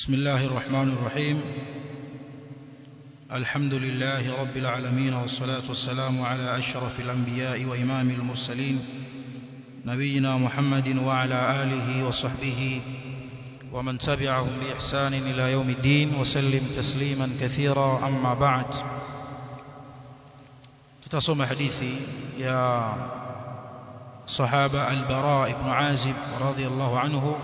بسم الله الرحمن الرحيم الحمد لله رب العالمين والصلاة والسلام على أشرف الأنبياء وإمام المرسلين نبينا محمد وعلى آله وصحبه ومن تبعهم بإحسان إلى يوم الدين وسلم تسليما كثيرا أما بعد تتصم حديثي يا صحابة البراء بن عازب رضي الله عنه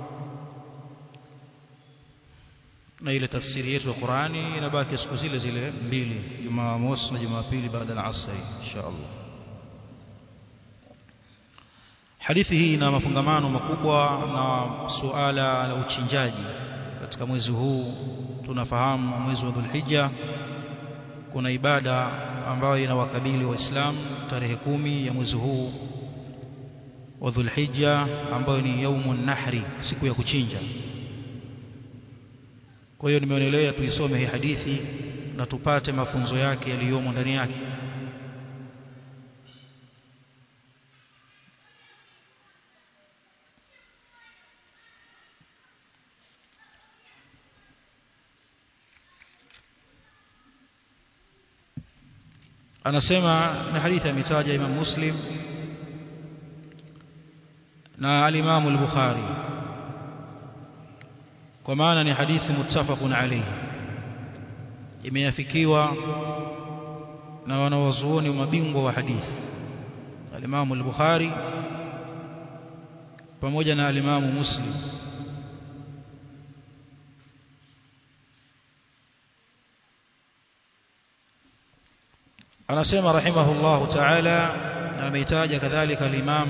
na ile tafsiri yetu ya Qur'ani inabaki siku zile zile mbili Jumamosi na Jumapili baada ya asr insha Allah Hadithi hii ina mafungamano makubwa na suala la uchinjaji katika mwezi huu tunafahamu mwezi wa Dhulhijja kuna ibada ambayo inawakabili waislamu tarehe kumi ya mwezi huu wa Dhulhijja ambayo ni yaumun nahri siku ya kuchinja kwa hiyo nimeonelea tuisome hii hadithi na tupate mafunzo yake yaliyomo ndani yake anasema na hadithi ametaja Imam Muslim na al-Imam al-Bukhari kwa maana ni hadithi muttafaqun alayhi imeafikiwa na wanawazuoni mabingwa wa hadithi al-Imam al-Bukhari pamoja na al-Imam Muslim anasema rahimahullahu ta'ala na ameitaja kadhalika al-Imam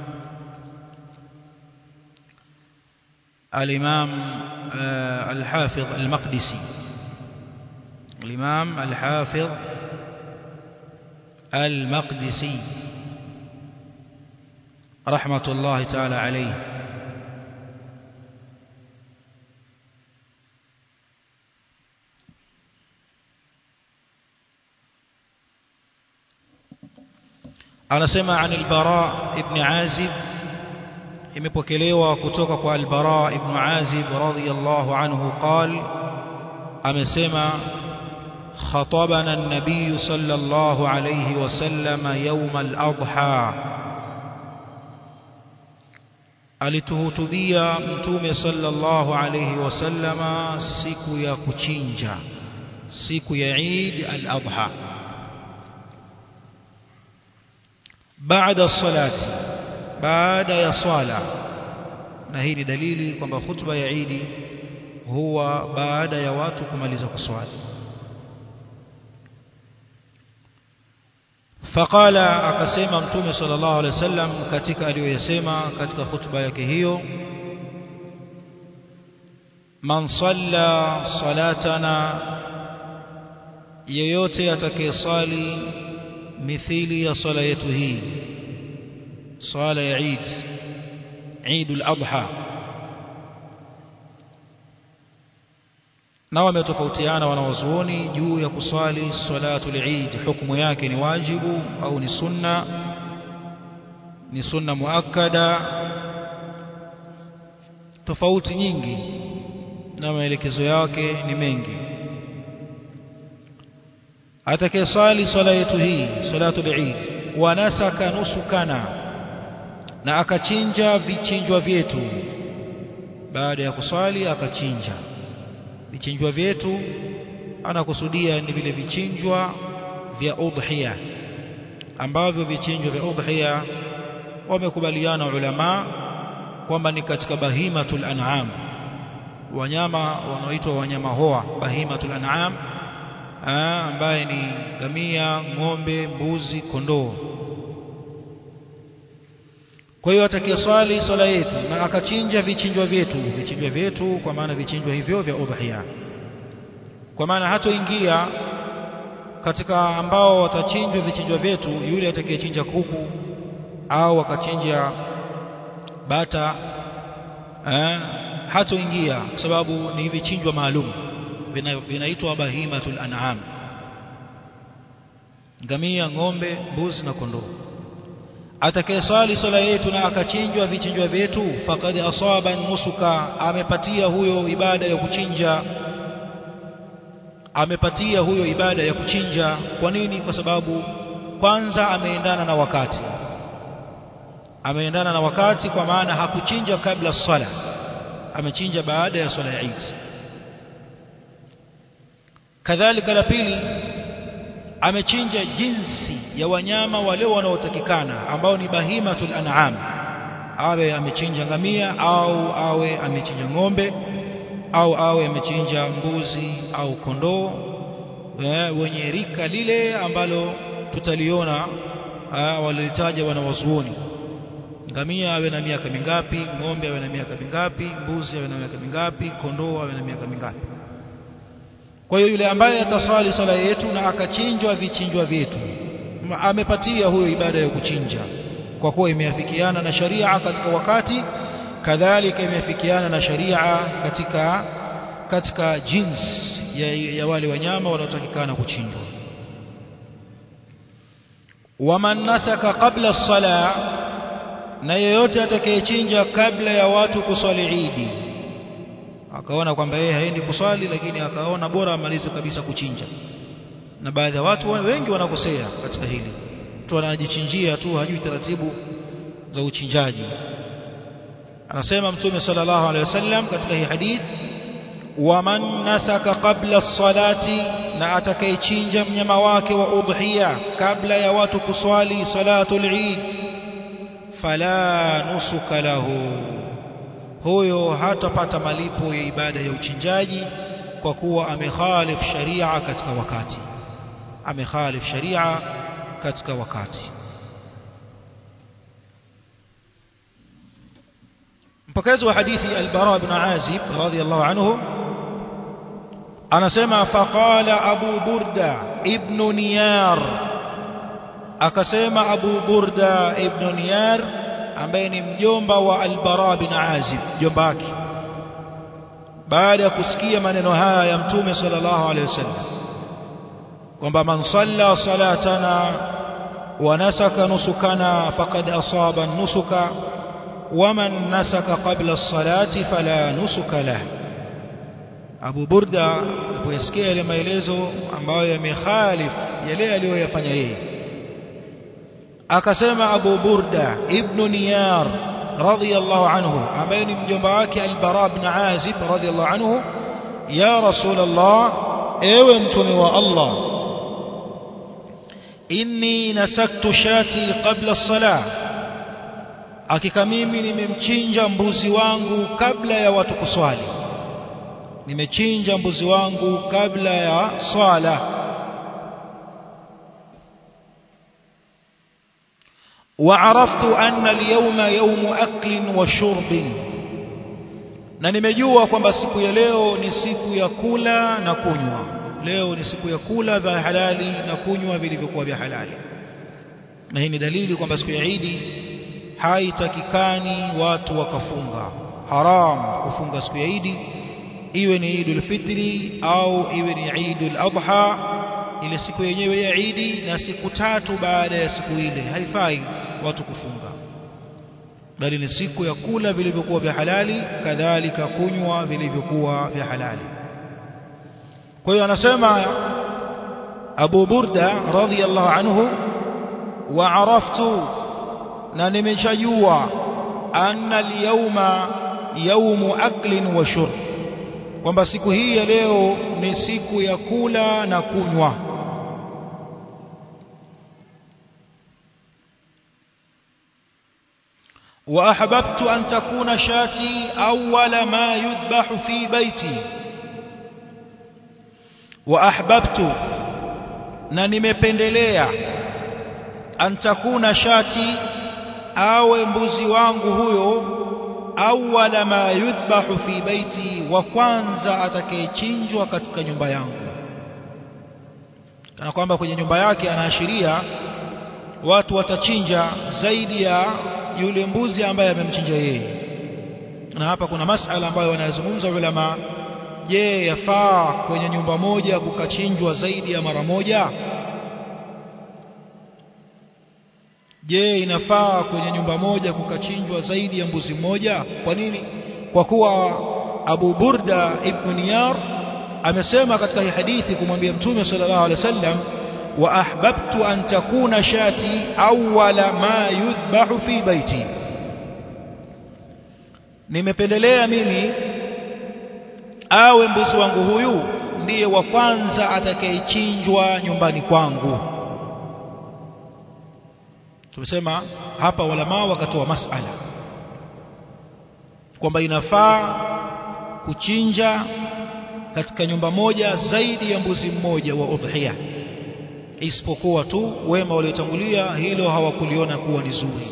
الإمام الحافظ المقدسي الإمام الحافظ المقدسي رحمة الله تعالى عليه أنا سمع عن البراء ابن عازب imepokelewa kutoka kwa al-Bara ibn Azib radhiyallahu anhu qal amesema khatabana an-nabiy sallallahu alayhi wasallam yawm al-adha alituhutubia mtume sallallahu alayhi wasallama siku ya kuchinja siku ya Eid al-Adha baada salati baada ya swala na hii ni dalili kwamba hutuba ya Eid huwa baada ya watu kumaliza kuswali faqala akasema mtume sallallahu alaihi wasallam katika aliyoyasema katika hutuba yake hiyo man salla salatana yeyote atakayesali mithili ya swala yetu hii swala ya Eid Eid al-Adha na wametofautiana wanawazuoni juu ya kuswali salatul Eid hukumu yake ni wajibu au ni sunna ni sunna muakkada tofauti nyingi na maelekezo yake ni mengi atakayeswali swala yetu hii salatul Eid wa nasaka nusukana na akachinja vichinjwa vyetu baada ya kuswali akachinja vichinjwa vyetu anakusudia ni vile vichinjwa vya udhiya ambavyo vichinjwa vya udhiya wamekubaliana ulama kwamba ni katika bahimatul an'am wanyama wanaoitwa wanyama hoa bahimatul an'am ambaye ni gamia ng'ombe mbuzi kondoo kwa hiyo atakayeswali swala yetu na akachinja vichinjwa vyetu vichinjwa vyetu kwa maana vichinjwa hivyo vya udhiya kwa maana hatoingia katika ambao watachinjwa vichinjwa vyetu yule atakayechinja kuku au akachinja bata eh, hatoingia kwa sababu ni vichinjwa maalum vinaitwa bahimatul an'am ngamia ng'ombe mbuzi na kondoo atakayeswali swala yetu na akachinjwa vichinjwa vyetu faqad asaba nusuka amepatia huyo ibada ya kuchinja amepatia huyo ibada ya kuchinja kwa nini kwa sababu kwanza ameendana na wakati ameendana na wakati kwa maana hakuchinja kabla swala amechinja baada ya swala ya Eid kadhalika la pili amechinja jinsi ya wanyama wale wanaotakikana ambao ni bahimatul an'am awe amechinja ngamia au awe amechinja ng'ombe au awe amechinja mbuzi au kondoo wenye rika lile ambalo tutaliona walilitaja wanawazuoni ngamia awe na miaka mingapi ng'ombe awe na miaka mingapi mbuzi awe na miaka mingapi kondoo awe na miaka mingapi kwa hiyo yule ambaye ataswali sala yetu na akachinjwa vichinjwa vyetu amepatia huyo ibada ya kuchinja kwa kuwa imeafikiana na sharia katika wakati kadhalika imeafikiana na sharia katika katika jinsi ya, ya wale wanyama wanaotakikana kuchinjwa waman nasaka qabla as-sala na yeyote atakayechinja kabla ya watu kuswali Idi akaona kwamba yeye haendi kuswali lakini akaona bora amalize kabisa kuchinja na baadhi ya watu wengi wanakosea katika hili mtu anajichinjia tu hajui taratibu za uchinjaji anasema mtume sallallahu alaihi wasallam katika hii hadith waman nasaka qabla as-salati na atakayechinja mnyama wake wa udhiya kabla ya watu kuswali salatul eid fala nusuka lahu huyo hatapata malipo ya ibada ya uchinjaji kwa kuwa amekhalif sharia katika wakati amekhalif sharia katika wakati mpokezi wa hadithi al-Bara ibn Azib radhiyallahu anhu anasema faqala Abu Burda ibn Niyar akasema Abu Burda ibn Niyar ambaye ni mjomba wa al-Bara bin Azib mjomba wake baada ya kusikia maneno haya ya mtume sallallahu alaihi wasallam kwamba man salla salatana wa nasaka nusukana faqad asaba nusuka waman nasaka qabla as-salati fala nusuka lah Abu Burda aliposikia yale maelezo ambayo yamekhalif yale aliyoyafanya yeye akasema Abu Burda ibn Niyar radhiyallahu anhu ambaye ni mjomba wake Al-Bara ibn Azib radhiyallahu anhu ya Rasulullah ewe mtume wa Allah inni nasaktu shati qabla as-salah hakika mimi nimemchinja mbuzi wangu kabla ya watu kuswali nimechinja mbuzi wangu kabla ya swala وعرفت أن اليوم يوم أكل وشرب na nimejua kwamba siku ya leo ni siku ya kula na kunywa leo ni siku ya kula vya halali na kunywa vilivyokuwa vya halali na hii ni dalili kwamba siku ya Idi haitakikani watu wakafunga haram kufunga siku ya Idi iwe ni Idul Fitri au iwe ni Idul Adha ile siku yenyewe ya Idi na siku tatu baada ya siku ile haifai watu kufunga bali ni siku ya kula vilivyokuwa vya halali kadhalika kunywa vilivyokuwa vya halali kwa hiyo anasema Abu Burda radhiyallahu anhu wa araftu na nimeshajua anna al-yawma yawmu aklin wa shurb kwamba siku hii ya leo ni siku ya kula na kunywa وأحببت أن تكون شاتي أول ما يذبح في بيتي وأحببت na nimependelea an takuna shati awe mbuzi wangu huyo awwala ma yudhbahu fi baiti wa kwanza atakayechinjwa katika nyumba yangu kana kwamba kwenye nyumba yake anaashiria watu watachinja zaidi ya yule mbuzi ambaye amemchinja yeye na hapa kuna masala ambayo wanayozungumza ulama je yafaa kwenye nyumba moja kukachinjwa zaidi ya mara moja je inafaa kwenye nyumba moja kukachinjwa zaidi ya mbuzi mmoja kwa nini kwa kuwa Abu Burda ibn Niyar amesema katika hii hadithi kumwambia Mtume sallallahu alaihi wasallam wa ahbabtu an takuna shati awwala ma yudhbahu fi baiti nimependelea mimi awe mbuzi wangu huyu ndiye wa kwanza atakayechinjwa nyumbani kwangu tumesema hapa walama wakatoa masala kwamba inafaa kuchinja katika nyumba moja zaidi ya mbuzi mmoja wa udhiya isipokuwa tu wema waliotangulia hilo hawakuliona kuwa ni zuri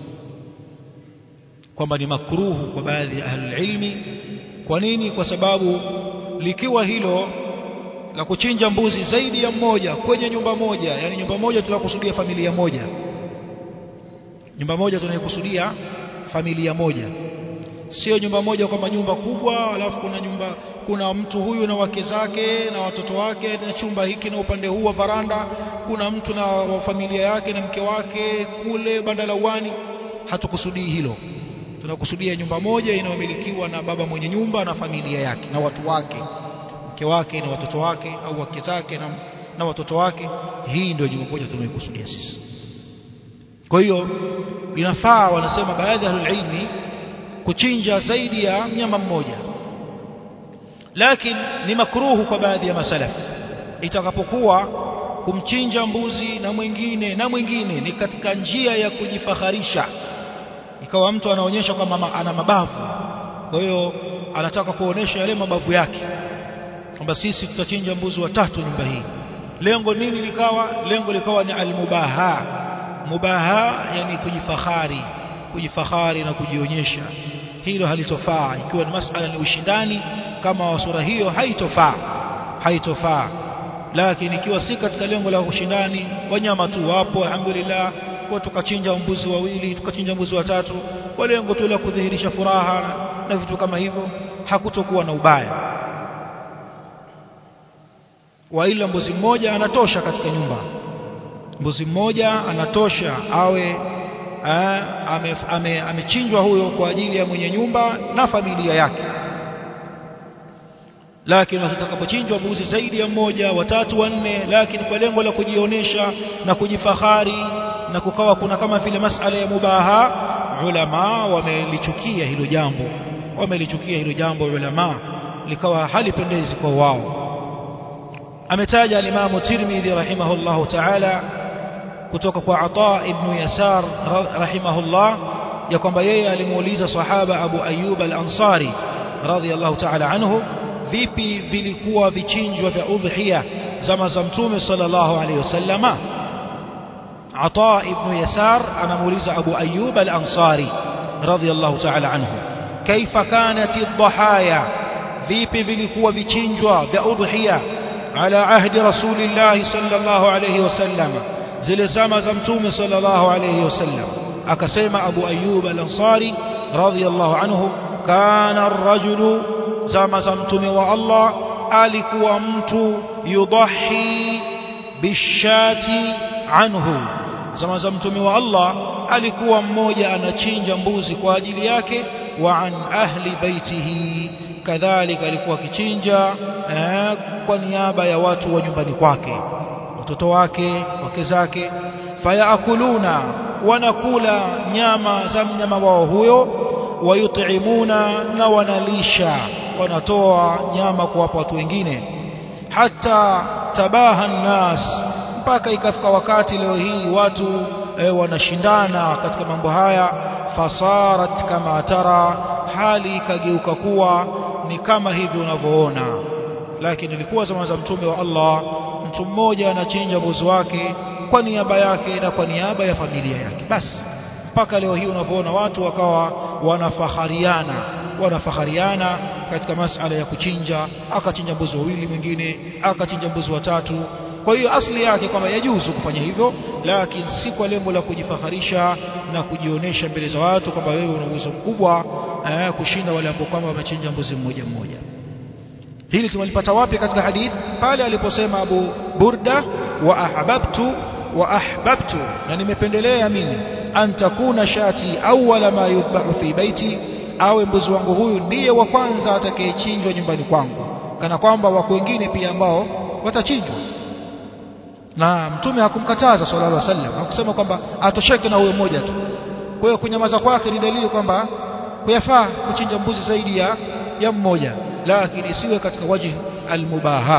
kwamba ni makruhu kwa baadhi ya ahlul ilmi kwa nini kwa sababu likiwa hilo la kuchinja mbuzi zaidi ya mmoja kwenye nyumba moja yani nyumba moja tunakusudia familia moja nyumba moja tunaikusudia familia moja sio nyumba moja kwamba nyumba kubwa alafu kuna nyumba kuna mtu huyu na wake zake na watoto wake na chumba hiki na upande huu wa varanda kuna mtu na wa familia yake na mke wake kule banda la uwani hatukusudii hilo tunakusudia nyumba moja inayomilikiwa na baba mwenye nyumba na familia yake na watu wake mke wake na watoto wake au wake zake na, na watoto wake hii ndio nyumba moja tunayokusudia sisi kwa hiyo inafaa wanasema baadhi ya ilmi kuchinja zaidi ya mnyama mmoja lakini ni makruhu kwa baadhi ya masalaf itakapokuwa kumchinja mbuzi na mwingine na mwingine ni katika njia ya kujifaharisha ikawa mtu anaonyesha kwamba ana mabavu kwa hiyo anataka kuonesha yale mabavu yake kwamba sisi tutachinja mbuzi watatu nyumba hii lengo nini likawa lengo likawa ni almubaha mubaha yani kujifahari kujifahari na kujionyesha hilo halitofaa ikiwa ni masala ni ushindani kama wa sura hiyo haitofaa haitofaa lakini ikiwa si katika lengo la ushindani wanyama tu wapo alhamdulillah kwa tukachinja mbuzi wawili tukachinja mbuzi watatu kwa lengo tu la kudhihirisha furaha na vitu kama hivyo hakutokuwa na ubaya wa ila mbuzi mmoja anatosha katika nyumba mbuzi mmoja anatosha awe amechinjwa ame, ame huyo kwa ajili ya mwenye nyumba na familia yake lakini watakapochinjwa mbuzi zaidi ya mmoja watatu wanne lakini kwa lengo la kujionyesha na kujifahari na kukawa kuna kama vile masala ya mubaha ulama wamelichukia hilo jambo wamelichukia hilo jambo ulama likawa halipendezi kwa wao ametaja al-Imam Tirmidhi rahimahullahu ta'ala kutoka kwa Ata ibn Yasar rahimahullah ya kwamba yeye alimuuliza sahaba Abu Ayyub al-Ansari radhiyallahu ta'ala anhu vipi vilikuwa vichinjwa vya udhiya zama za mtume sallallahu alayhi wasallama Ata ibn Yasar anamuuliza Abu Ayyub al-Ansari radhiyallahu ta'ala anhu kaifa kanat ad-dhahaya vipi vilikuwa vichinjwa vya udhiya ala ahdi rasulillahi sallallahu alayhi wasallama zile zama za mtume sallallahu alayhi wasallam akasema Abu Ayyub al-Ansari radhiyallahu anhu kana ar-rajulu zama za mtume wa Allah alikuwa mtu yudahi bishati anhu zama za mtume wa Allah alikuwa mmoja anachinja mbuzi kwa ajili yake wa an ahli baitihi kadhalika alikuwa akichinja eh, kwa niaba ya watu wa nyumbani kwake watoto wake wake zake fayakuluna wanakula nyama za mnyama wao huyo wayutimuna na wanalisha wanatoa nyama kuwapa watu wengine hata tabaha nnas mpaka ikafika wakati leo hii watu e, wanashindana katika mambo haya fasarat kama tara hali ikageuka kuwa ni kama hivi unavyoona lakini ilikuwa zama za mtume wa Allah mtu mmoja anachinja mbuzi wake kwa niaba yake na kwa niaba ya familia yake basi mpaka leo hii unavyoona watu wakawa wanafahariana wanafahariana katika masala ya kuchinja akachinja mbuzi wawili mwingine akachinja mbuzi watatu kwa hiyo asli yake kwamba yajuzu kufanya hivyo lakini si kwa lengo la kujifaharisha na kujionyesha mbele za watu kwamba wewe una uwezo mkubwa eh, kushinda wale ambao kwamba wamechinja mbuzi mmoja mmoja hili tumelipata wapi katika hadith pale aliposema Abu Burda wa ahbabtu wa ahbabtu na nimependelea mimi an takuna shati awwala ma yudhbahu fi baiti awe mbuzi wangu huyu ndiye wa kwanza atakayechinjwa nyumbani kwangu kana kwamba wako wengine pia ambao watachinjwa na mtume hakumkataza sallallahu alaihi wasallam hakusema kwamba atosheke na huyo mmoja tu kwa hiyo kunyamaza kwake ni dalili kwamba kuyafaa kuchinja mbuzi zaidi ya ya mmoja lakini isiwe katika waji almubaha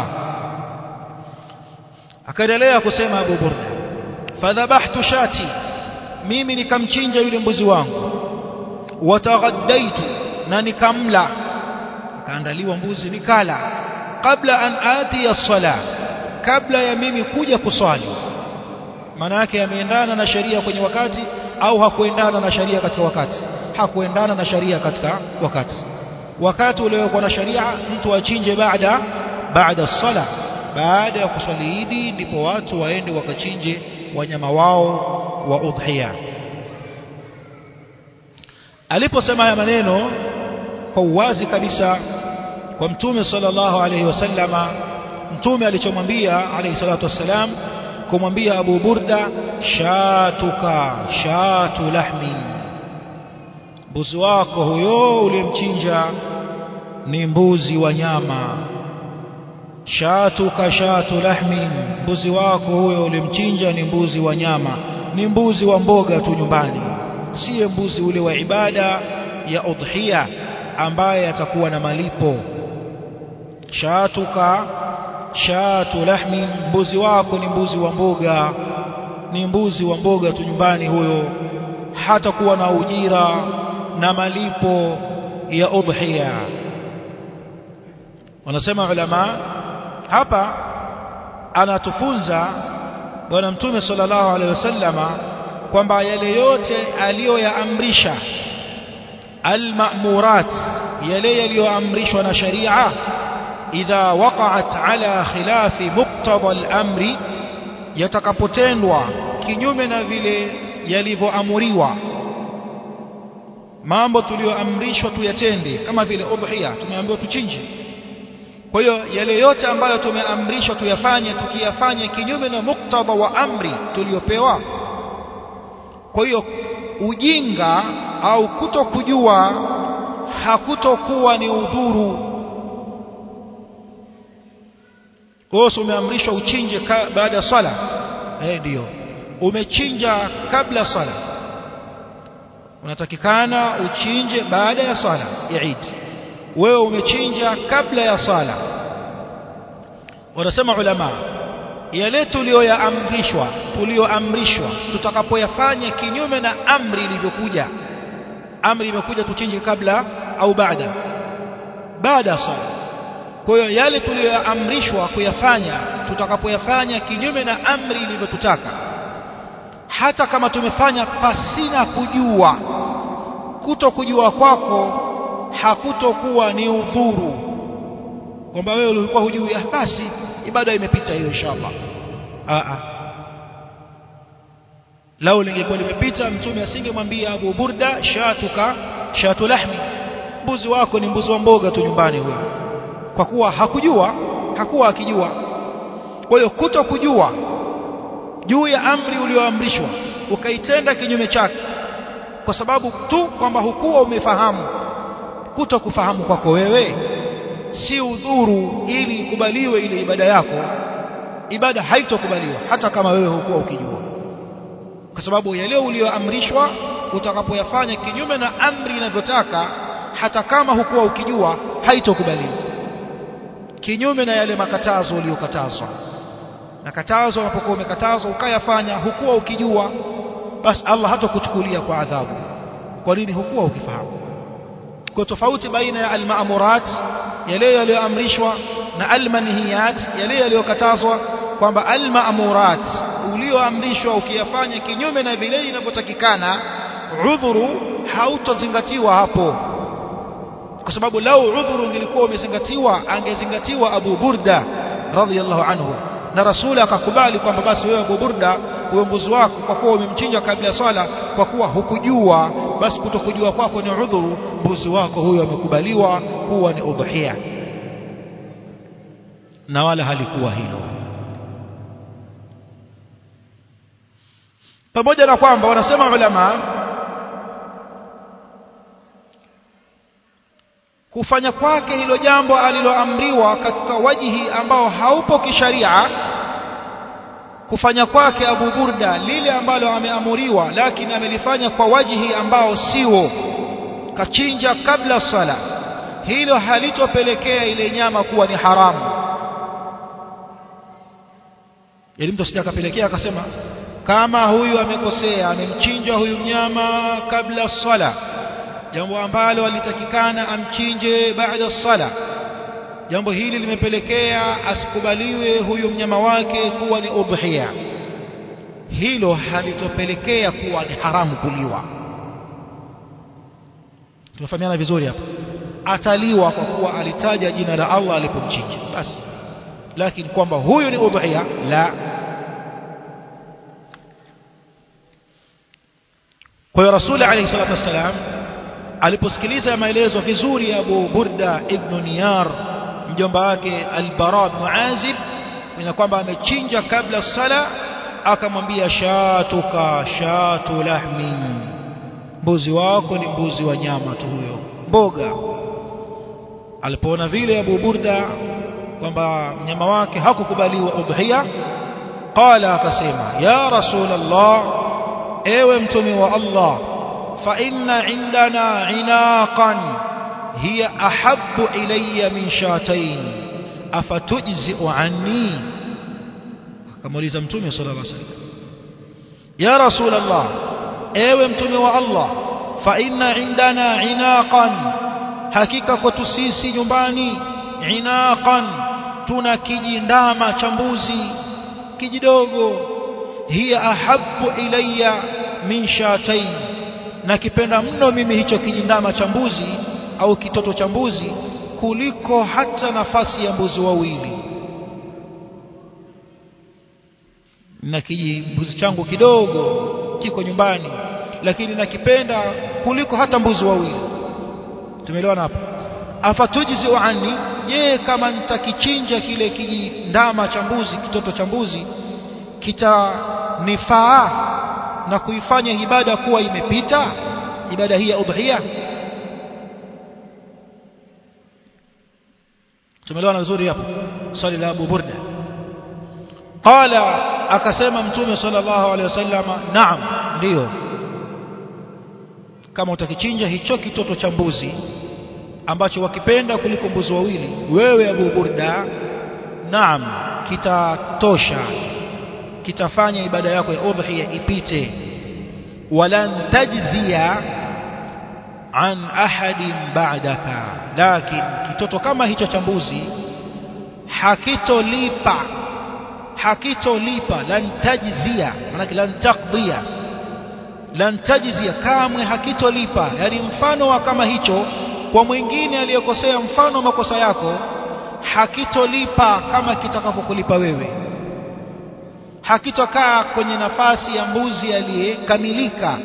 akaendelea kusema Abu Burda fadhabahtu shati mimi nikamchinja yule mbuzi wangu wataghaddaitu na nikamla akaandaliwa mbuzi nikala kabla an ati as-sala kabla ya mimi kuja kuswali maana yake yameendana na sheria kwenye wakati au hakuendana na sheria katika wakati hakuendana na sheria katika wakati wakati uliokuwa na sheria mtu achinje baada baada sala baada ya kuswali idi ndipo watu waende wakachinje wanyama wao wa udhiya aliposema haya maneno kwa uwazi kabisa kwa mtume sallallahu alayhi wasallama mtume alichomwambia alayhi salatu wassalam kumwambia Abu Burda shatuka shatu lahmi mbuzi wako huyo ulimchinja ni mbuzi wa nyama shatuka shatu lahmi mbuzi wako huyo ulimchinja ni mbuzi wa nyama ni mbuzi wa mboga tu nyumbani siye mbuzi ule wa ibada ya udhiya ambaye atakuwa na malipo shatuka shatu lahmi mbuzi wako ni mbuzi wa mboga ni mbuzi wa mboga tu nyumbani huyo hatakuwa na ujira na malipo ya udhiya wanasema ulama hapa anatufunza bwana mtume sallallahu alaihi wasallama kwamba yale yote aliyoyaamrisha almamurat yale yaliyoamrishwa na sharia idha waqa'at ala khilafi muqtada al-amri yatakapotendwa kinyume na vile yalivyoamuriwa mambo tuliyoamrishwa tuyatende kama vile udhiya tumeambiwa tuchinje kwa hiyo yale yote ambayo tumeamrishwa tuyafanye tukiyafanye kinyume na muktadha wa amri tuliyopewa kwa hiyo ujinga au kutokujua hakutokuwa ni udhuru wewe umeamrishwa uchinje baada ya swala eh ndio umechinja kabla swala unatakikana uchinje baada ya swala ya Eid wewe umechinja kabla ya swala wanasema ulama yale tuliyoyaamrishwa tuliyoamrishwa tutakapoyafanya kinyume na amri ilivyokuja amri imekuja tuchinje kabla au baada baada ya swala kwa hiyo yale tuliyoamrishwa kuyafanya tutakapoyafanya kinyume na amri ilivyotutaka hata kama tumefanya pasina kujua kuto kujua kwako hakutokuwa ni udhuru kwamba wewe ulikuwa hujui ah basi ibada imepita hiyo inshallah a a lao lingekuwa limepita mtume asingemwambia Abu Burda shatuka shatu lahmi mbuzi wako ni mbuzi wa mboga tu nyumbani huyo kwa kuwa hakujua hakuwa akijua kwa hiyo kuto kujua juu ya amri ulioamrishwa ukaitenda kinyume chake kwa sababu tu kwamba hukuwa umefahamu kuto kufahamu kwako wewe si udhuru ili ikubaliwe ile ibada yako ibada haitokubaliwa hata kama wewe hukuwa ukijua kwa sababu yale ulioamrishwa utakapoyafanya kinyume na amri inavyotaka hata kama hukuwa ukijua haitokubaliwa kinyume na yale makatazo uliyokatazwa na katazo unapokuwa umekatazwa ukayafanya hukuwa ukijua basi Allah hatakuchukulia kwa adhabu kwa nini hukuwa ukifahamu kwa tofauti baina ya almaamurat yale yaliyoamrishwa na almanhiyat yale yaliyokatazwa kwamba almaamurat ulioamrishwa ukiyafanya kinyume na vile inavyotakikana udhuru hautozingatiwa hapo kwa sababu lau udhuru ungelikuwa umezingatiwa angezingatiwa Abu Burda radhiyallahu anhu na rasuli akakubali kwamba basi wewe Abu Burda huyo mbuzi wako kwa kuwa umemchinja kabla ya swala kwa kuwa hukujua basi kutokujua kwako ni udhuru mbuzi wako huyo amekubaliwa kuwa ni udhiya na wala halikuwa hilo pamoja na kwamba wanasema ulama kufanya kwake hilo jambo aliloamriwa katika wajihi ambao haupo kisharia kufanya kwake Abu Burda lile ambalo ameamuriwa lakini amelifanya kwa wajihi ambao siwo kachinja kabla sala hilo halitopelekea ile nyama kuwa ni haramu ili mtu asije akapelekea akasema kama huyu amekosea amemchinja huyu mnyama kabla sala jambo ambalo alitakikana amchinje baada sala jambo hili limepelekea asikubaliwe huyu mnyama wake kuwa ni udhiya hilo halitopelekea kuwa ni haramu kuliwa tumefahamiana vizuri hapa ataliwa kwa kuwa alitaja jina la Allah alipomchinja basi lakini kwamba huyu ni udhiya la kwa hiyo rasuli alayhi salatu wassalam aliposikiliza maelezo vizuri ya Abu Burda ibn Niyar mjomba wake Al-Bara ibn Azib na kwamba amechinja kabla sala akamwambia shatuka shatu lahmi mbuzi wako ni mbuzi wa nyama tu huyo mboga alipoona vile Abu Burda kwamba mnyama wake hakukubaliwa udhiya qala akasema ya rasulullah ewe mtume wa Allah fa inna indana inaqan hiya ahabbu ilayya min shatayn afatujzi'u anni akamuuliza mtume sallallahu alaihi wasallam ya rasulullah ewe mtume wa Allah fa inna indana inaqan hakika kwetu sisi nyumbani inaqan tuna kijindama cha mbuzi kijidogo hiya ahabbu ilayya min shatayn nakipenda mno mimi hicho kijindama cha mbuzi au kitoto cha mbuzi kuliko hata nafasi ya mbuzi wawili na kijimbuzi changu kidogo kiko nyumbani lakini nakipenda kuliko hata mbuzi wawili tumeelewana hapo afatujizi ani je kama nitakichinja kile kijindama cha mbuzi kitoto cha mbuzi kitanifaa na kuifanya ibada kuwa imepita ibada hii ya udhiya tumeelewana vizuri hapo swali la Abu Burda qala akasema mtume sallallahu alaihi wasallama naam ndio kama utakichinja hicho kitoto cha mbuzi ambacho wakipenda kuliko mbuzi wawili wewe Abu Burda naam kitatosha kitafanya ibada yako ya udhiya ipite walan tajziya an ahadin ba'daka lakin kitoto kama hicho cha mbuzi hakitolipa hakitolipa lan tajziya maana lan taqdiya lan tajziya kamwe hakitolipa yani mfano wa kama hicho kwa mwingine aliyekosea mfano wa makosa yako hakitolipa kama kitakapokulipa wewe hakitokaa kwenye nafasi ya mbuzi aliyekamilika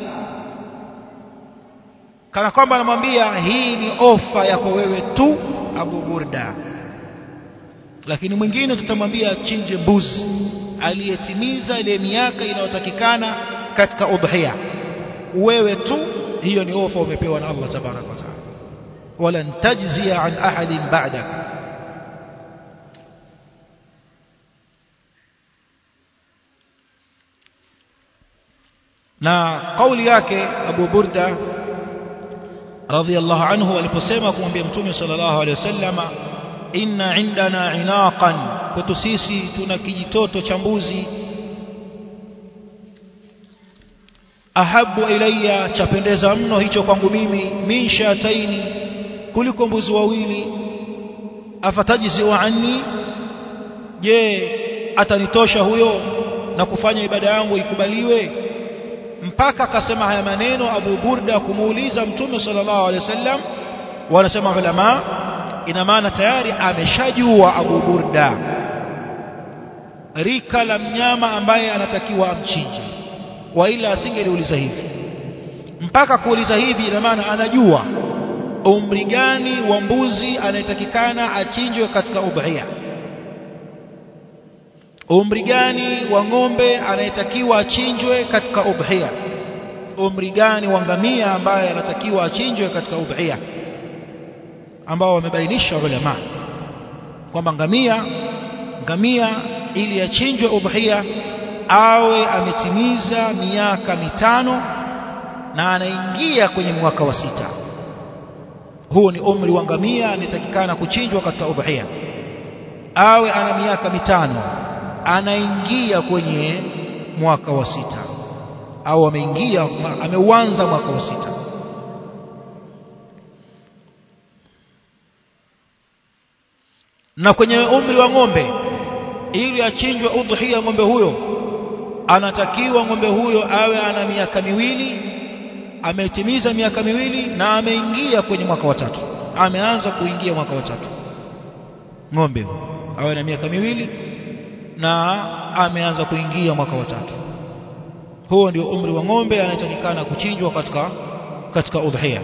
kana kwamba anamwambia hii ni ofa yako wewe tu Abu Burda lakini mwingine tutamwambia chinje mbuzi aliyetimiza ile miaka inayotakikana katika udhiya wewe tu hiyo ni ofa umepewa na Allah tabaraka wa taala wala tajzia an ahadin ba'daka na kauli yake Abu Burda radhiyallahu anhu aliposema kumwambia mtume sallallahu alaihi wasallama inna indana inaqan kwetu sisi tuna kijitoto cha mbuzi ahabu ilayya chapendeza mno hicho kwangu mimi min shataini kuliko mbuzi wawili afatajizi wa anni je atanitosha huyo na kufanya ibada yangu ikubaliwe mpaka akasema haya maneno Abu Burda kumuuliza Mtume sallallahu alaihi wasallam wanasema ulama ina maana tayari ameshajua Abu Burda rika la mnyama ambaye anatakiwa amchinje wa ila asingeliuliza hivi mpaka kuuliza hivi ina maana anajua umri gani wa mbuzi anayetakikana achinjwe katika udhiya umri gani wa ng'ombe anayetakiwa achinjwe katika udhiya umri gani wa ngamia ambaye anatakiwa achinjwe katika udhiya ambao wamebainisha ulama kwamba ngamia ngamia ili achinjwe udhiya awe ametimiza miaka mitano na anaingia kwenye mwaka wa sita huo ni umri wa ngamia anayetakikana kuchinjwa katika udhiya awe ana miaka mitano anaingia kwenye mwaka wa sita au ameingia ameuanza mwaka wa sita na kwenye umri wa ng'ombe ili achinjwe udhiya ng'ombe huyo anatakiwa ng'ombe huyo awe ana miaka miwili ametimiza miaka miwili na ameingia kwenye mwaka wa tatu ameanza kuingia mwaka wa tatu ng'ombe awe na miaka miwili na ameanza kuingia mwaka wa tatu huo ndio umri wa ng'ombe anayetakikana kuchinjwa katika katika udhiya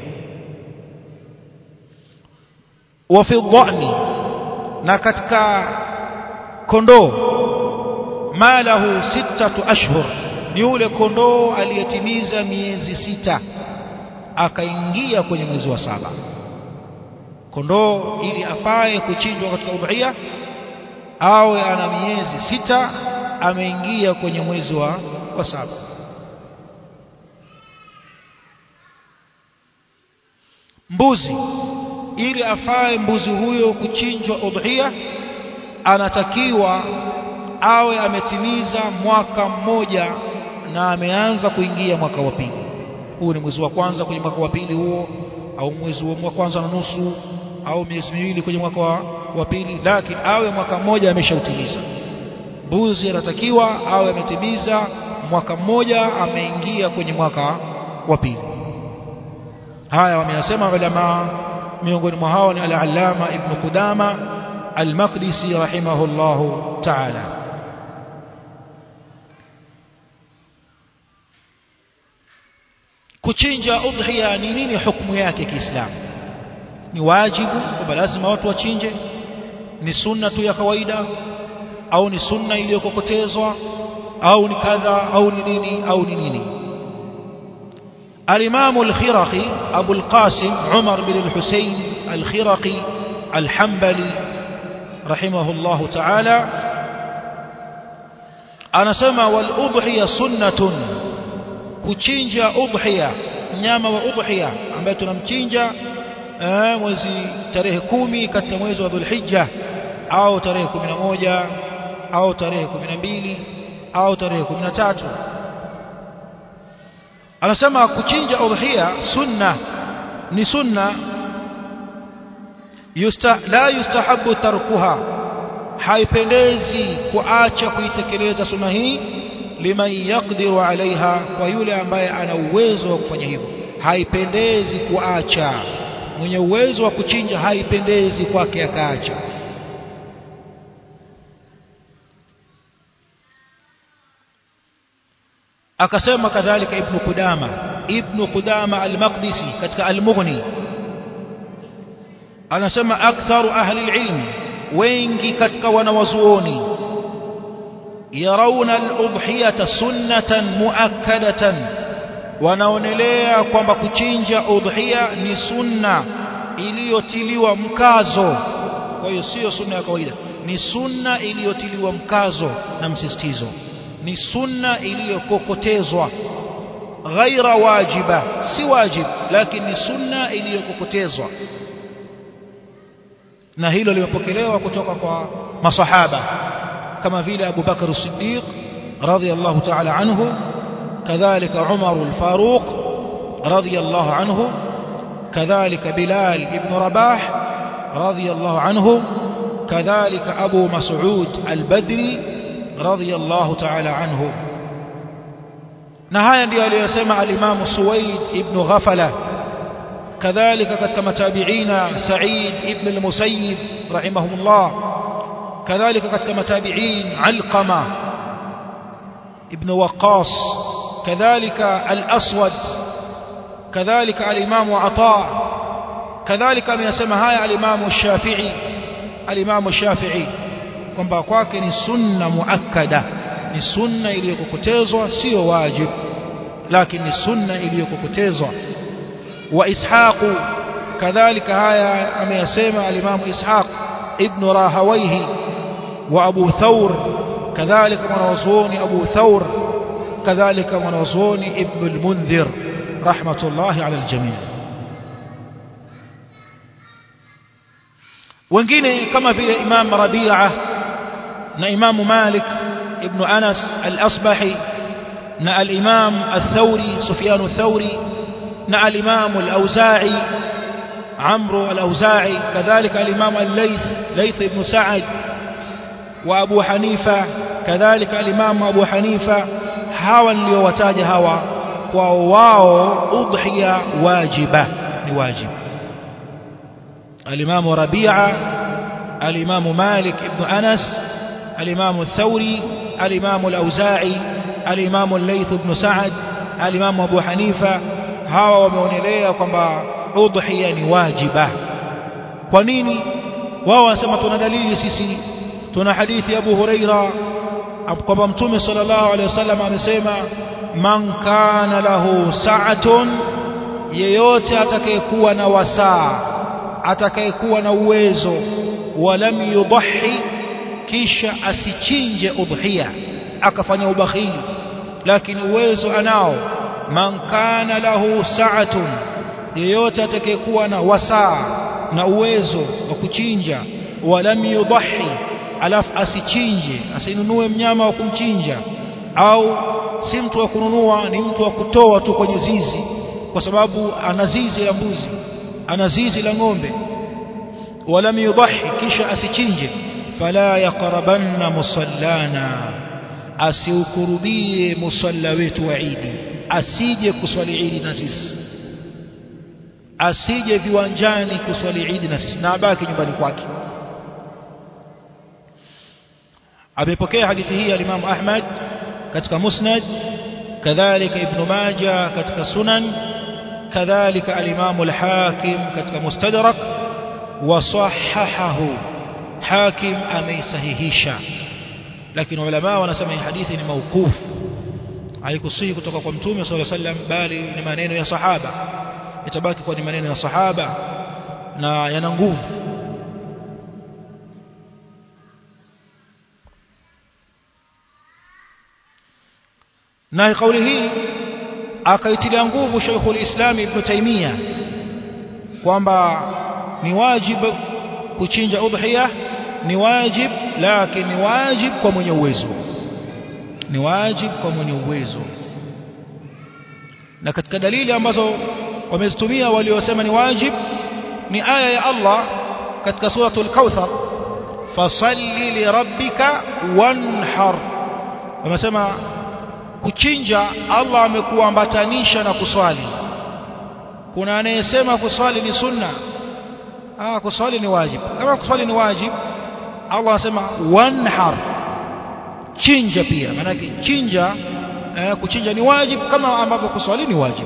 wa fi dhani na katika kondoo malahu sittatu ashhur ni yule kondoo aliyetimiza miezi sita akaingia kwenye mwezi wa saba kondoo ili afae kuchinjwa katika udhiya awe ana miezi sita ameingia kwenye mwezi wa, wa saba mbuzi ili afae mbuzi huyo kuchinjwa udhiya anatakiwa awe ametimiza mwaka mmoja na ameanza kuingia mwaka wa pili huu ni mwezi wa kwanza kwenye mwaka wa pili huo au mwezi wa kwanza na nusu au miezi miwili kwenye mwaka wa, wa pili lakini awe mwaka mmoja ameshautimiza mbuzi anatakiwa awe ametimiza mwaka mmoja ameingia kwenye mwaka wa pili haya wameyasema ulama miongoni mwa hao ni al-allama ibn qudama al-maqdisi rahimahullahu ta'ala kuchinja udhiya ni nini hukumu yake kiislamu ni wajibu kwamba lazima watu wachinje ni sunna tu ya kawaida au ni sunna iliyokokotezwa au ni kadha au ni nini au ni nini الإمام الخرقي أبو القاسم عمر بن الحسين الخرقي الحنبلي رحمه الله تعالى أنا سمى والأضحية سنة كتشينجا أضحية nyama wa udhiya ambaye tunamchinja mwezi tarehe kumi katika mwezi wa Dhulhijja au tarehe 11 au tarehe 12 au tarehe 13 anasema kuchinja udhiya sunna ni sunna yusta, la yustahabu tarkuha haipendezi kuacha kuitekeleza sunna hii liman yaqdiru alaiha kwa yule ambaye ana uwezo wa kufanya hivyo haipendezi kuacha mwenye uwezo wa kuchinja haipendezi kwake akaacha akasema kadhalika ibn Qudama ibn Qudama al-Maqdisi katika al-Mughni anasema aktharu ahli al-ilm wengi katika wanawazuoni yarawna al-udhiyata sunnatan muakkadatan wanaonelea kwamba kuchinja udhiya ni sunna iliyotiliwa mkazo kwa hiyo sio sunna ya kawaida ni sunna iliyotiliwa mkazo na msisitizo ni sunna iliyokokotezwa ghaira wajiba si wajib lakini ni sunna iliyokokotezwa na hilo limepokelewa kutoka kwa masahaba kama vile Abu Bakar as-Siddiq radhiyallahu ta'ala anhu kadhalika Umar al-Faruq radhiyallahu anhu kadhalika Bilal ibn Rabah radhiyallahu anhu kadhalika Abu Mas'ud al-Badri radhiyallahu ta'ala anhu na haya ndio aliyosema al-Imam Suwaid ibn Ghafala kadhalika katika matabiina Sa'id ibn al-Musayyib rahimahumullah kadhalika katika matabiin Alqama ibn Waqqas kadhalika al-Aswad kadhalika al-Imam Ata kadhalika ameyasema haya al-Imam Shafi'i al-Imam Shafi'i kwamba kwake ni sunna muakkada ni sunna iliyokokotezwa sio wajib lakini ni sunna iliyokokotezwa wa ishaqu kadhalika haya ameyasema alimamu ishaq ibn rahawaihi wa abu thawr kadhalika mwanazuoni abu thawr kadhalika mwanazuoni ibn al-mundhir rahmatullahi ala al-jami' wengine kama vile imam rabi'a na imam malik ibn anas al-asbahi na al-imam al-thawri sufyan al-thawri na al-imam al-auza'i عمرو الأوزاعي كذلك الإمام الليث ليث بن سعد وأبو حنيفة كذلك الإمام أبو حنيفة hawa niliowataja hawa kwa wao udhiya wajiba ni wajib al-Imam Rabi'a al-Imam Malik ibn Anas al-Imam Thawri al-Imam al-Auza'i al-Imam al-Layth ibn Sa'd al-Imam Abu Hanifa hawa wameonelea kwamba udhiya ni wajiba kwa nini wao wanasema tuna dalili sisi tuna hadithi Abu Huraira kwamba mtume sallallahu alaihi wasallam amesema man kana lahu sa'atun yeyote atakayekuwa na wasaa atakayekuwa na uwezo walam yudhi kisha asichinje udhiya akafanya ubakhili lakini uwezo anao man kana lahu sa'atun yeyote atakayekuwa na wasaa na uwezo wa kuchinja walam yudhi alafu asichinje asinunue mnyama wa kumchinja au si mtu wa kununua ni mtu wa kutoa tu kwenye zizi kwa sababu ana zizi la mbuzi ana zizi la ng'ombe walam yudhi kisha asichinje fala yaqrabanna musallana asiukurubie musalla wetu wa Idi asije kuswali Idi na sisi asije viwanjani kuswali Idi na sisi na abaki nyumbani kwake amepokea hadithi hii al-Imam Ahmad katika Musnad kadhalika Ibn Majah katika Sunan kadhalika al-Imam al-Hakim katika Mustadrak wa sahahahu Hakim ameisahihisha lakini ulama wanasema hii hadithi ni mauquf haikusihi kutoka kwa Mtume صلى الله عليه وسلم bali ni maneno ya sahaba itabaki kwa ni maneno ya sahaba na yana nguvu na kauli hii akaitilia nguvu Sheikhul Islam Ibn Taymiyyah kwamba ni wajib kuchinja udhiya ni wajib lakini ni wajib kwa mwenye uwezo ni wajib kwa mwenye uwezo na katika dalili ambazo wamezitumia waliosema ni wajib ni aya ya Allah katika suratul Kauthar fasalli lirabbika wanhar wamesema kuchinja Allah amekuambatanisha na kuswali kuna anayesema kuswali ni sunna ah kuswali ni wajib kama kuswali ni wajib Allah anasema wanhar chinja pia maana chinja eh, kuchinja ni wajib kama ambavyo kuswali ni wajib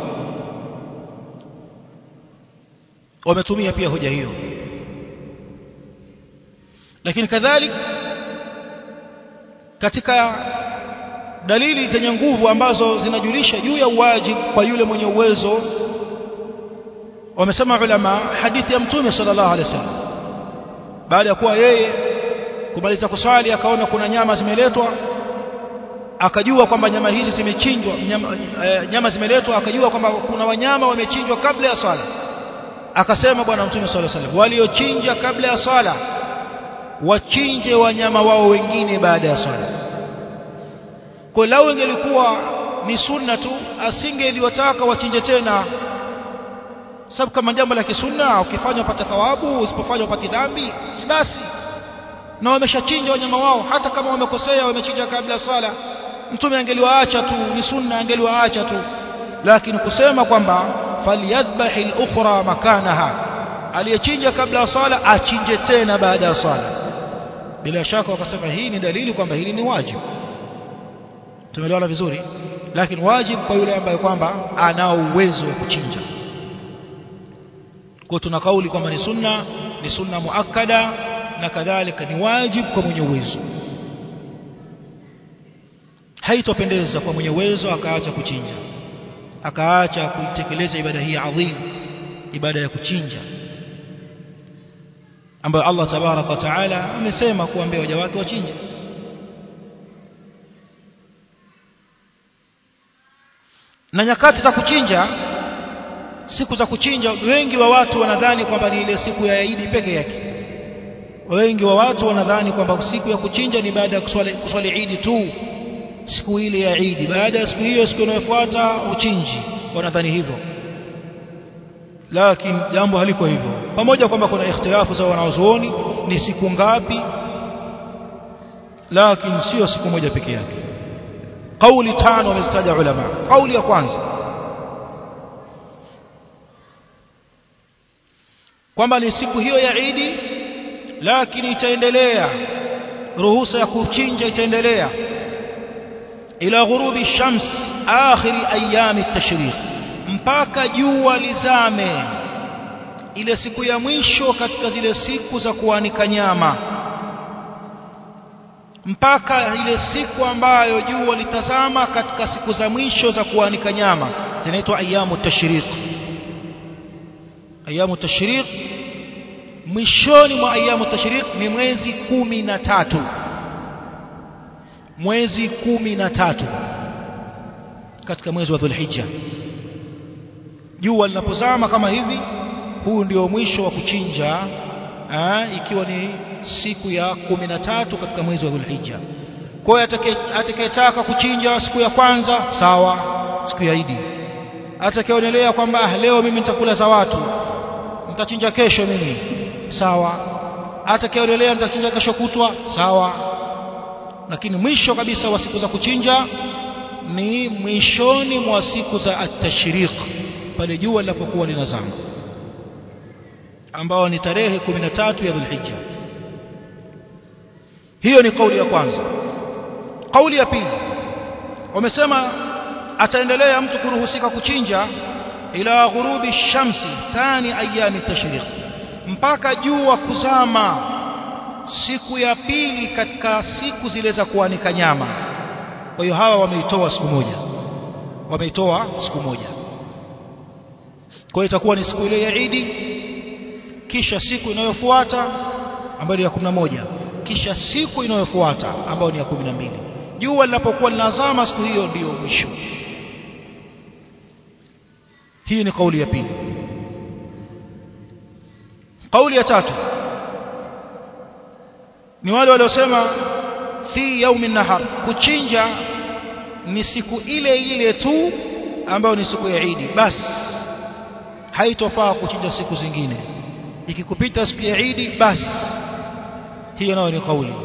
wametumia pia hoja hiyo lakini kadhalika katika dalili zenye nguvu ambazo zinajulisha juu ya uwajibu kwa yule mwenye uwezo wamesema ulama hadithi ya mtume sallallahu alaihi wasallam baada ya kuwa yeye kumaliza kuswali akaona kuna nyama zimeletwa akajua kwamba nyama hizi zimechinjwa nyama, e, nyama zimeletwa akajua kwamba kuna wanyama wamechinjwa kabla ya swala akasema bwana mtume sallallahu alaihi wasallam waliochinja kabla ya swala wachinje wanyama wao wengine baada ya swala kwa lau ingelikuwa ni sunna tu asingeliwataka wachinje tena sababu kama jambo la kisunna ukifanya upate thawabu usipofanya upate dhambi si basi na wameshachinja wanyama wao hata kama wamekosea wamechinja kabla sala mtume angeliwaacha tu ni sunna angeliwaacha tu lakini kusema kwamba falyadhbahi al-ukhra makanaha aliyechinja kabla ya sala achinje tena baada ya sala bila shaka wakasema hii ni dalili kwamba hili ni wajibu tumeelewana vizuri lakini wajibu kwa yule ambaye kwamba anao uwezo wa kuchinja kwa tuna kauli kwamba ni sunna ni sunna muakkada na kadhalika ni wajibu kwa mwenye uwezo haitopendeza kwa mwenye uwezo akaacha kuchinja akaacha kuitekeleza ibada hii adhim ibada ya kuchinja ambayo Allah tabaraka wa taala amesema kuambia waja wake wachinje na nyakati za kuchinja siku za kuchinja wengi wa watu wanadhani kwamba ni ile siku ya Eid peke yake wengi wa watu wanadhani kwamba siku ya kuchinja ni baada ya kuswali kuswali Eid tu siku ile ya Eid baada ya siku hiyo siku inayofuata uchinji wanadhani hivyo lakini jambo haliko hivyo pamoja kwamba kuna ikhtilafu za wanazuoni ni siku ngapi lakini sio siku moja peke yake kauli tano wamezitaja ulama kauli ya kwanza kwamba ni siku hiyo ya Eid lakini itaendelea ruhusa ya kuchinja itaendelea ila ghurubi shams akhiri ayami at-tashriq mpaka jua lizame ile siku ya mwisho katika zile siku za kuanika nyama mpaka ile siku ambayo jua litazama katika siku za mwisho za kuanika nyama zinaitwa ayamu tashriq ayamu tashriq mwishoni mwa ayamu tashriq ni mwezi kumi na tatu mwezi kumi na tatu katika mwezi wa dhulhijja jua linapozama kama hivi huu ndio mwisho wa kuchinja aa, ikiwa ni siku ya kumi na tatu katika mwezi wa dhulhijja kwa hiyo atakayetaka kuchinja siku ya kwanza sawa siku ya idi atakayeonelea kwamba ah, leo mimi nitakula za watu nitachinja kesho mimi sawa atakayeonelea nitachinja kesho kutwa sawa lakini mwisho kabisa wa siku za kuchinja ni mwishoni mwa siku za at-tashriq pale jua linapokuwa linazama ambao ni tarehe 13 ya Dhulhijja hiyo ni kauli ya kwanza kauli ya pili wamesema ataendelea mtu kuruhusika kuchinja ila ghurubi shamsi thani ayami tashriq mpaka jua kuzama siku ya pili katika siku zile za kuanika nyama kwa hiyo hawa wameitoa siku moja wameitoa siku moja kwa hiyo itakuwa ni siku ile ya Idi kisha siku inayofuata ambayo ni ya 11 kisha siku inayofuata ambayo ni ya 12 jua linapokuwa linazama siku hiyo ndiyo mwisho hii ni kauli ya pili kauli ya tatu ni wale waliosema fi yaumi nahar kuchinja ni siku ile ile tu ambayo ni siku ya Idi basi haitofaa kuchinja siku zingine ikikupita siku ya Idi basi hiyo nayo ni kauli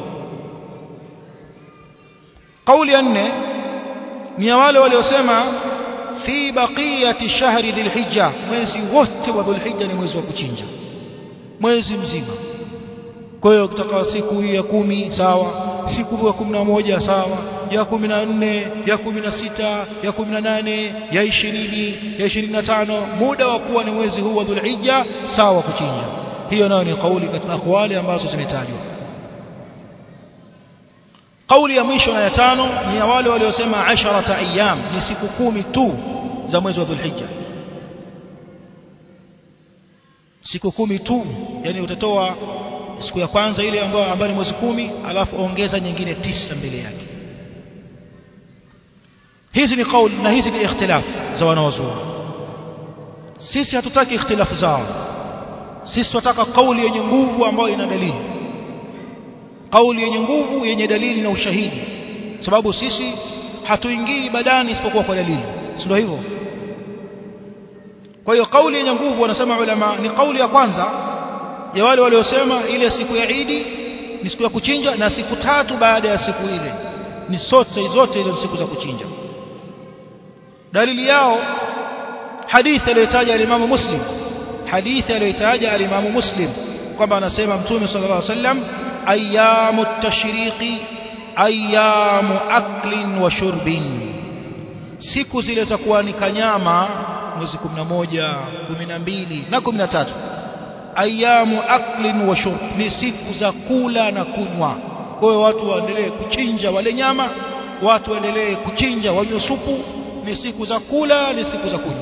kauli ya nne ni ya wale waliosema fi baqiyati shahri dhilhijja mwezi wote wa dhulhijja ni mwezi wa kuchinja mwezi mzima kwa hiyo kutoka siku hii ya kumi sawa siku ya kumi na moja sawa ya kumi na nne ya kumi na sita ya kumi na nane ya ishirini ya ishirini na tano muda wa kuwa ni mwezi huu wa dhulhijja sawa kuchinja hiyo nayo ni kauli katika akwali ambazo zimetajwa kauli ya mwisho na ya tano ni ya wale waliosema asharata ayyam ni siku kumi tu za mwezi wa dhulhijja siku kumi tu yani utatoa siku ya kwanza ile ambayo ambayo ni mwezi kumi alafu ongeza nyingine tisa mbele yake hizi ni kauli na hizi ni ikhtilaf za wanawazuoni sisi hatutaki ikhtilafu zao sisi tunataka kauli yenye nguvu ambayo ina dalili kauli yenye nguvu yenye dalili na ushahidi sababu sisi hatuingii ibadani isipokuwa kwa dalili sio hivyo kwa hiyo kauli yenye nguvu wanasema ulama ni kauli ya kwanza ya wale waliosema ile siku ya Idi ni siku ya kuchinja na siku tatu baada ya siku ile ni sote zote hizo siku za kuchinja dalili yao hadithi aliyotaja alimamu Muslim hadithi aliyotaja alimamu Muslim kwamba anasema mtume sallallahu alaihi wasallam ayamu tashriqi ayamu aklin wa shurbin siku zile za kuanika nyama mwezi 11 12 na 13 ayamu aklin wa shurb ni siku za kula na kunywa kwa hiyo watu waendelee kuchinja wale nyama watu waendelee kuchinja wanywe supu ni siku za kula ni siku za kunywa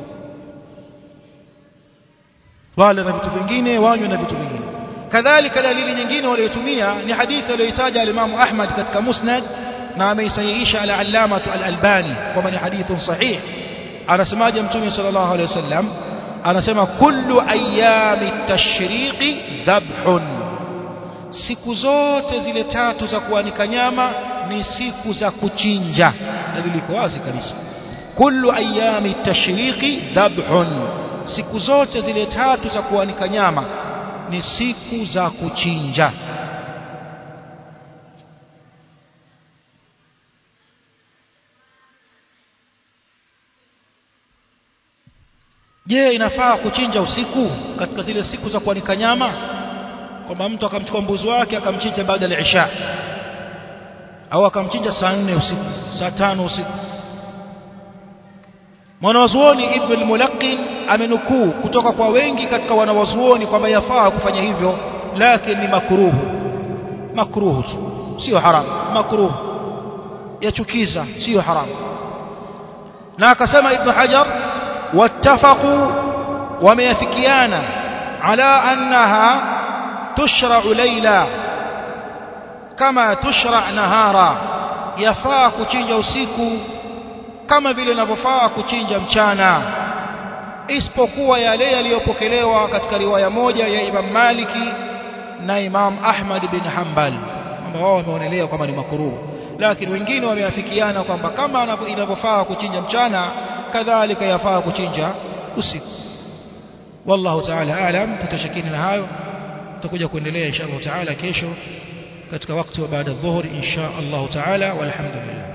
wale na vitu vingine wanywe na vitu vingine kadhalika dalili nyingine waliotumia ni hadithi aliyoitaja alimamu Ahmad katika Musnad na ameisahihisha al-Allama al-Albani kwamba ni hadithun sahih anasemaje mtume sallallahu alaihi wasallam anasema kullu ayami tashriqi dhabhun siku zote zile tatu za kuanika nyama ni siku za kuchinja dalili iko wazi kabisa kullu ayami tashriqi dhabhun siku zote zile tatu za kuanika nyama ni siku za kuchinja je inafaa kuchinja usiku katika zile siku za kuanika nyama kwamba mtu akamchukua mbuzi wake akamchinja baada ya isha au akamchinja saa nne usiku saa tano usiku mwanawazuoni ibn al-mulaqin amenukuu kutoka kwa wengi katika wanawazuoni kwamba yafaa kufanya hivyo lakini ni makruhu makruhu tu sio haramu makruhu yachukiza sio haramu na akasema ibn hajar wattafaqu wameyafikiana ala annaha tushra'u layla kama tushra' nahara yafaa kuchinja usiku kama vile inavyofaa kuchinja mchana isipokuwa yale yaliyopokelewa katika riwaya moja ya Imam Maliki na Imam Ahmad bin Hanbal kwamba wao wameonelea kwamba ni makruh lakini wengine wameafikiana kwamba kama inavyofaa kuchinja mchana kadhalika yafaa kuchinja usiku wallahu ta'ala aalam tutashakini na hayo tutakuja kuendelea insha Allah ta'ala kesho katika wakati wa baada ya dhuhuri insha Allah ta'ala walhamdulillah